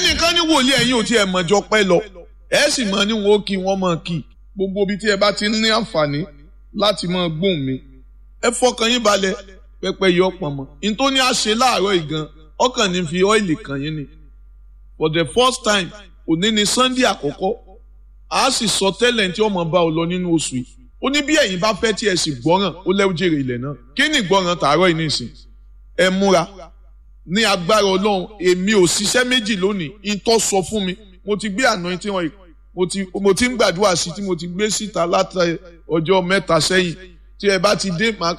ẹnìkan ní wòlíì ẹ̀yin ò tiẹ̀ mọ̀jọ pẹ́ lọ ẹ sì mọ̀ ní wọn ó kí wọ́n mọ̀ kí gbogbo ibi tí ẹ bá ti ní àǹfààní láti mọ̀ gbóhùn mi ẹ fọkàn yín balẹ̀ pẹ́pẹ́ yọ pọ̀ mọ́ n tó ní àṣẹ láàárọ̀ ìgan ọkàn ní fi ọ́ìlì kàn yín ni for the first time òní ni sunday àkọ́kọ́ a sì sọ tẹ́lẹ̀ tí ọmọ bá ọ lọ nínú oṣù yìí ó ní bí ẹ̀yin bá fẹ́ tí ẹ sì gbọ́ràn ó lẹ́wọ́ jèrè ilẹ̀ náà kí ni ìgbọ́ràn tààrọ̀ yìí nìsín ẹ múra ní agbára ọlọ́run èmi ò ṣiṣẹ́ méjì lónìí ìtọ́ sọ fún mi mo ti gbé àná tí wọ́n mo ti mo ti ń gbàdúrà sí tí mo ti gbé síta láti ọjọ́ mẹ́ta sẹ́yìn tí ẹ bá ti dé màá